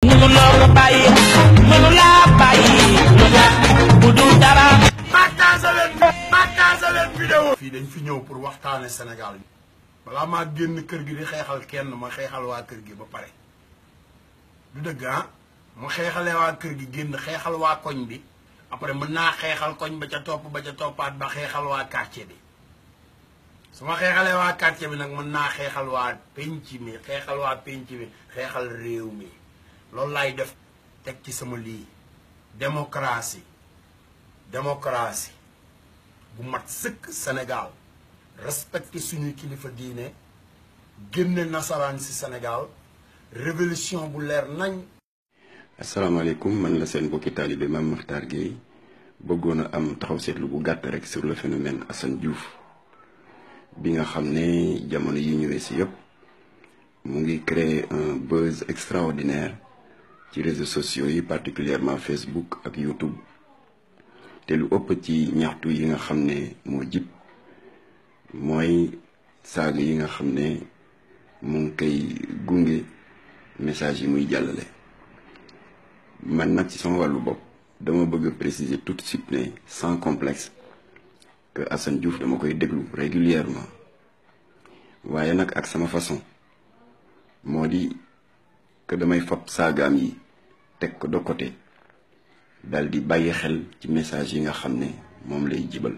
mënuloo ko bàyyi mënulaa bàyyi lu tax bu dul dara partage leen partage leen vidéo fii dañ fi ñëw pour waxtaane Sénégal balaa maa génn kër gi di xeexal kenn ma xeexal waa kër gi ba pare du dëgg ah ma xeexalee waa kër gi génn xeexal waa koñ bi après mën naa xeexal koñ ba ca topp ba ca toppaat ba xeexal waa quartier bi su ma xeexalee waa quartier bi nag mën naa xeexal waa penc mi xeexal waa penc mi xeexal réew mi loolu laay def teg ci sama lii démocratie démocratie bu mat sëkk Sénégal respecté suñuy kilifa diine génne nasaraan si Sénégal révolution bu leer nañ asalaamaaleykum man la seen mbokki taalibe Mame Makhtar Gueye bëggoon a am taxaw seetlu bu gàtt rek sur le phénomène Assane Diouf bi nga xam ne jamono yi ñu weesu yëpp mu ngi créer un buzz extraordinaire ci réseaux sociaux yi particulièrement Facebook ak YouTube te lu ëpp ci ñaxtu yi nga xam ne moo jib mooy saaga yi nga xam ne mu ngi koy gunge message yi muy jàllale man nag ci sama wàllu bopp dama bëgg a préciser tout de suite ne sans complexe que Assane Diouf dama koy déglu régulièrement waaye nag ak sama façon moo di que damay fab saagaam yi teg ko de côté dal di bàyyi xel ci message yi nga xam ne moom lay jibal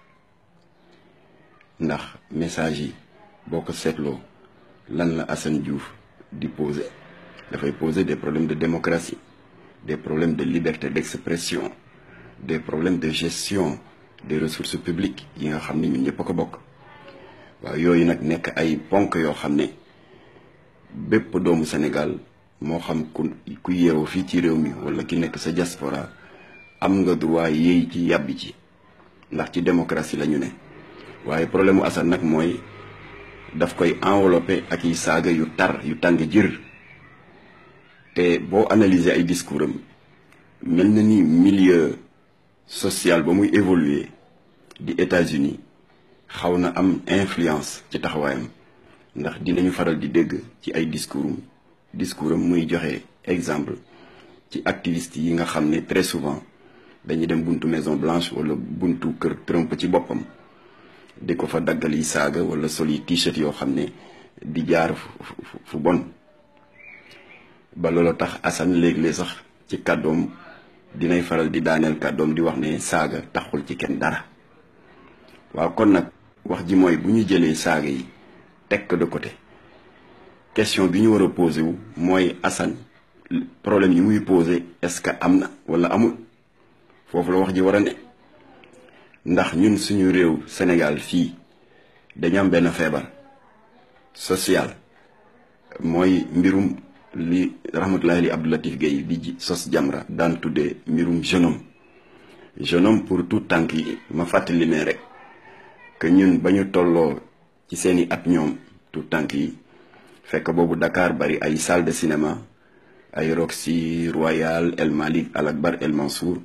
ndax message yi boo ko seetloo lan la Assane Diouf di poser dafay poser des problèmes de démocratie des problèmes de liberté d'expression des problèmes de gestion des ressources publiques yi nga xam ne ñun ñëpp a ko bokk waaw yooyu nag nekk ay ponk yoo xam ne bépp doomu Sénégal moo xam ku ku yeewu fii ci réew mi wala ki nekk sa diaspora am nga droit yéey ci yàbbi ci ndax ci démocratie la ñu ne waaye problème mu Assane nag mooy daf koy enveloppé ak yi saaga yu tar yu tàng jër te boo analyser ay discours am mel na ni milieu social ba muy évoluer di États-Unis xaw na am influence ci taxawaayam ndax dinañu faral di dégg ci ay discours am discours am muy joxe exemple ci activistes yi nga xam ne très souvent dañuy dem buntu Maison Blanche wala buntu kër Trump ci boppam di ko fa daggal yi saaga wala sol yi t-shirt yoo xam ne di jaar fu bon ba loolu tax Assane léeg-léeg sax ci kàddoom dinay faral di daaneel kàddoom di wax ne saaga taxul ci kenn dara waaw kon nag wax ji mooy bu ñu jëlee saaga yi teg ko de côté question bi ñu war a posé wu mooy Assane problème yi muy posé est-ce que am na wala amul foofu la wax ji war a ne ndax ñun suñu réew Sénégal fii dañu am benn feebar social mooy mbirum li rahmatullahi li Abdou Latif Gueye di ji sos Jamra daan tuddee mbirum jeune homme jeune homme pour tout tànk yi ma fàttali ne rek que ñun ba ñu tolloo ci seeni at ñoom tout tànk yi fekk boobu Dakar bari ay salle de cinéma ay Roxy Royal El Malick Al Akbar El Mansour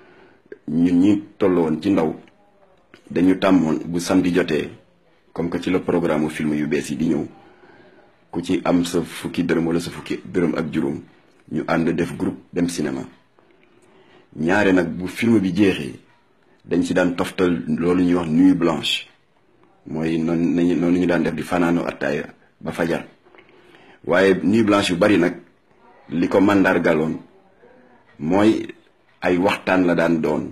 ñun ñi tolloon ci ndaw dañu tàmmoon bu samedi jotee comme que ci la programme film yu bees yi di ñëw ku ci am sa fukki dërëm wala sa fukki dërëm ak juróom ñu ànd def groupe dem cinéma ñaare nag bu film bi jeexee dañ ci daan toftal loolu ñuy wax nuit blanche mooy noonu nañu noonu ñu daan def di fanaanoo attaaya ba fajar waaye nuit blanche yu bari nag li ko màndargaloon mooy ay waxtaan la daan doon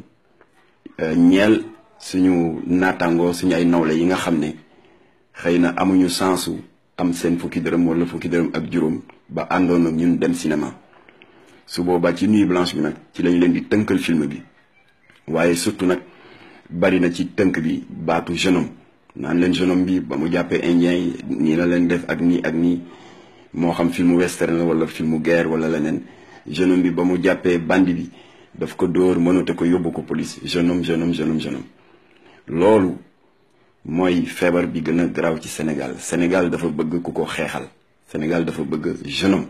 ñeel suñu naataangoo suñu ay nawle yi nga xam ne xëy na amuñu sensu am seen fukki dërëm wala fukki dërëm ak juróom ba àndoon ak ñun dem cinéma su boobaa ci nuit blanche bi nag ci lañ leen di tënkal film bi waaye surtout nag bari na ci tënk bi baatu jeune homme naan leen jeune homme bi ba mu jàppee indien yi nii la leen def ak nii ak nii moo xam filmu western la wala filmu guerre wala leneen jeune homme bi ba mu jàppee bandi bi daf ko dóor mënate ko yóbbu ko police jeune homme jeune homme jeune homme jeune homme loolu mooy feebar bi gën a garaaw ci Sénégal Sénégal dafa bëgg ku ko xeexal Sénégal dafa bëgg jeune homme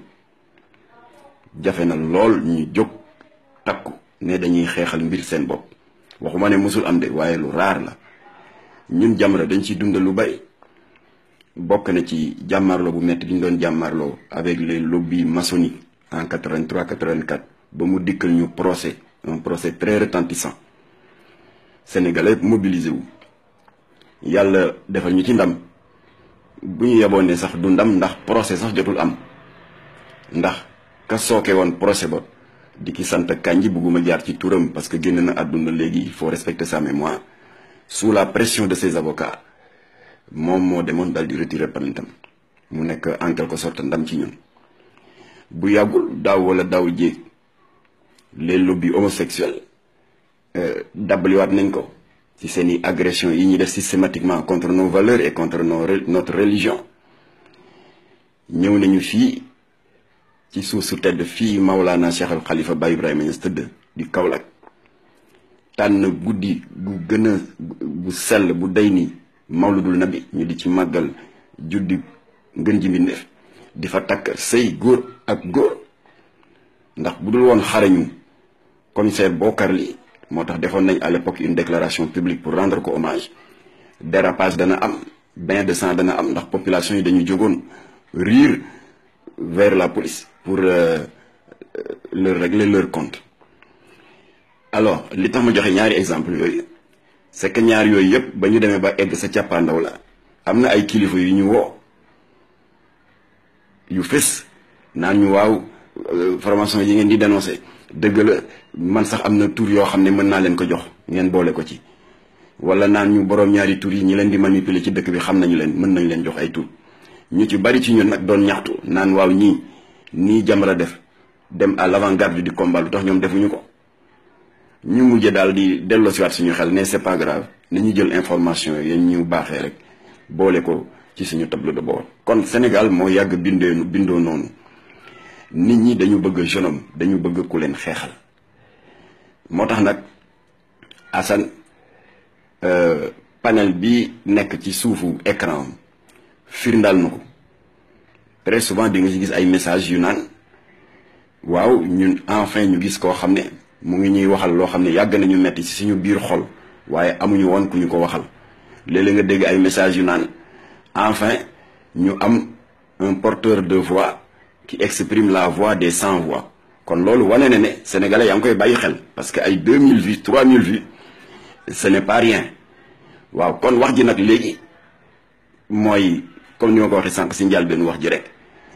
jafe na lool ñu jóg takku ne dañuy xeexal mbir seen bopp waxuma ne mosul am de waaye lu raar la ñun Jamra dañ ciy dundal lu bari bokk na ci jàmmarloo bu metti bi ñu doon jàmmarloo avec les lobbies maçonniques en 83 84 ba mu dikkal ñu procès un procès très retentissant sénégalais mobilisé wu yàlla defal ñu ci ndam bu ñu yeboon ne sax du ndam ndax procès sax jotul am ndax ka sooke woon procès ba di ki sant Kandji bugguma jaar ci turam parce que génn na àdduna léegi il faut respecter sa mémoire sous la pression de ses avocats moom moo demoon daal di retirer plaintam mu nekk en quelque sorte ndam ci ñun bu yàggul daaw wala daaw jéeg les lobbies homosexuels dabbaliwaat nañ ko ci seeni agression yi ñuy def systématiquement contre nos valeurs et contre nos notre religion ñëw nañu fii ci suuf su tedd fii Maulana Cheikh al Khalifa Baye Ibrahima Niass tëdd di Kaolack tànn guddi gu gën a bu sell bu day ni mawludul nabi ñu di ci màggal juddi ngën ji mbindeef di fa takk sëy góor ak góor ndax bu dul woon xarañu commissaire Bokar li moo tax defoon nañ à l'époque une déclaration publique pour rendre ko hommage dérapage dana am bain de sang dana am ndax population yi dañu jógoon riir vers la police pour euh, leur régler leur compte alors li tax ma joxe ñaari exemple yooyu c'est que ñaar yooyu yëpp ba ñu demee ba egg sa càppaandaw la am na ay kilifa yu ñu woo yu fës naan ñu waaw formation yi ngeen di dénoncer dëgg la man sax am na tur yoo xam ne mën naa leen ko jox ngeen boole ko ci wala naan ñu boroom ñaari tur yi ñi leen di manipuler ci dëkk bi xam nañu leen mën nañ leen jox ay tur ñu ci bari ci ñun nag doon ñaxtu naan waaw ñii nii Jamra def dem à l'avant-garde du combat lu tax ñoom defuñu ko ñu mujje daal di delloosiwaat suñu xel ne c'est pas grave nañu jël information yi ñu baaxee rek boole ko ci suñu tableau de bord kon Sénégal moo yàgg bindee bindoo noonu nit ñi dañu bëgg jeune homme dañu bëgg ku leen xeexal moo tax nag Assane panel bi nekk ci suufu écran firndaal na ko très souvent di nga ci gis ay messages yu naan waaw ñun enfin ñu gis koo xam ne mu ngi ñuy waxal loo xam ne yàgg nañu metti ci suñu biir xol waaye amuñu woon ku ñu ko waxal léeg-léeg nga dégg ay messages yu naan enfin ñu am un porteur de voix qui exprime la voix des sans voix kon loolu wane na ne sénégalais yaa ngi koy bàyyi xel parce que ay 2000 vues 3000 vues ce n'est pas rien waaw kon wax ji nag léegi mooy comme ni ma ko waxee sànq si njaal benn wax ji rek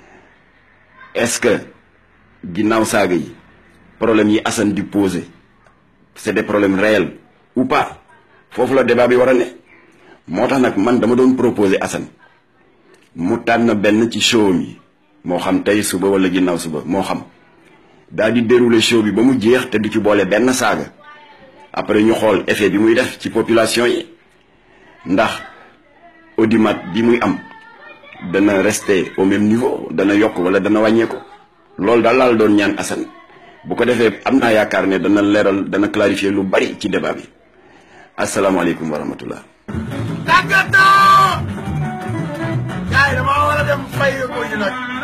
est-ce que ginnaaw saaga yi problème yi Assane di poser c'est des problèmes réels ou pas foofu la débat bi war a ne moo tax nag man dama doon proposer Assane mu tànn benn ci show mi moo xam tey suba wala ginnaaw suba moo xam daal di dérouler show bi ba mu jeex te du ci boole benn saaga après ñu xool effet bi muy def ci population yi ndax audimat bi muy am dana rester au même niveau dana yokk wala dana wàññeeku loolu daal laal doon ñaan Assane bu ko defee am naa yaakaar ne dana leeral dana clarifier lu bari ci débat bi asalaamaaleykum wa rahmatullah tàggatoo. gars yi damaa war a dem fay ko ñu nag.